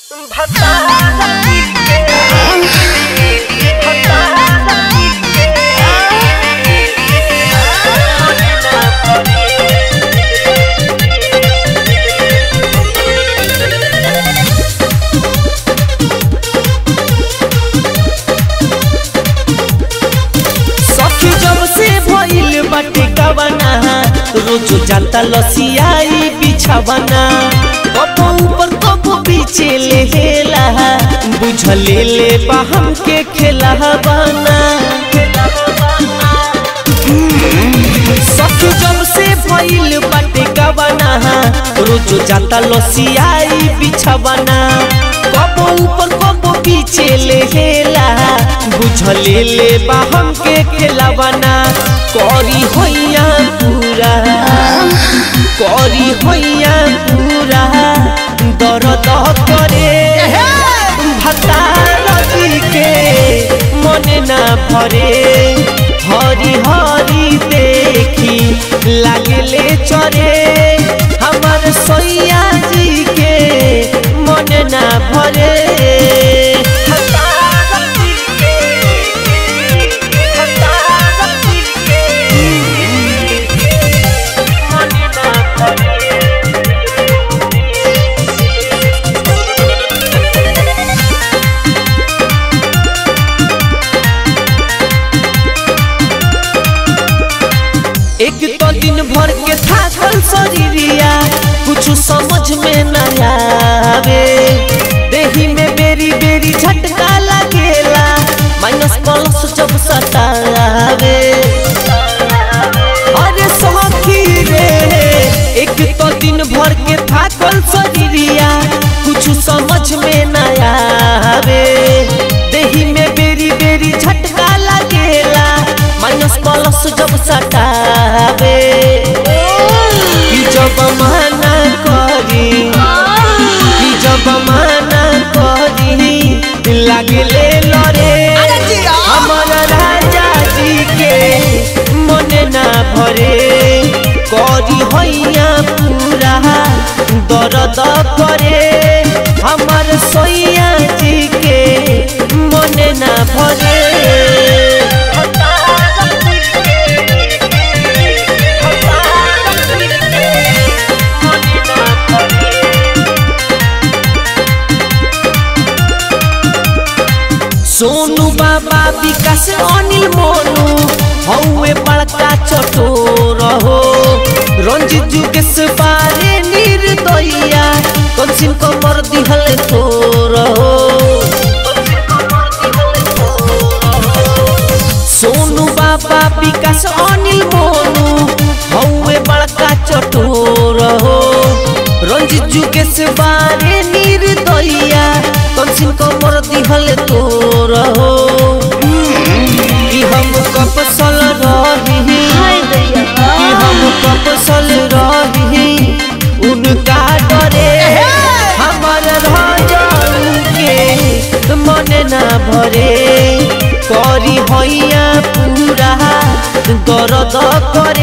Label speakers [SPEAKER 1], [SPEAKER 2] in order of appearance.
[SPEAKER 1] सखी जब से भइल बाटे कवना रोज जाता लसियाई बिछावना कबो ऊपर कबो पीछे लेला बुझले ले बा हमके खेला बना सखी जब से भइल बाटे कवना रोज जाता लसियाई बिछावना कबो ऊपर कबो पीछे लेला बुझले ले बा हमके खेलावना करी होइया पूरा करी होइया पूरा दर्द करे भतार जी के मन ना भरे हरी हरी देखी लागले चरे हमर सोइया जी के मन ना भरे एक तो दिन भर के थाकल शरीरिया कुछ समझ में न आवे देही में बेरी बेरी झटका लगेला माइनस प्लस जब सतावे अरे सखी रे एक तो दिन भर के थाकल शरीरिया कुछ समझ में न आवे देही में बेरी बेरी झटका लगेला माइनस प्लस जब सटावे कि जब माना करी कि जब माना करी लागले लरे हमर राजा जी के मन ना भरे करी हैया पूरा दर्द करे हमर सोइया जी के मन ना भरे सोनू बाबा विकास अनिल मोनू हौवे बड़का चटोर हो रंजित जुगेश बारे निर्दया कंसिन कमर दिहल तोर हो सोनू बाबा विकास अनिल मोनू हौवे बड़का चटोर हो रंजित जुगेश बारे निर्दया कंसिन कमर दिहल तोर हो कि हम कपसल रही कि हम कपसल रही उनका डरे हमर राजाऊ के मन ना भरे करी हैया पूरा दर्द करे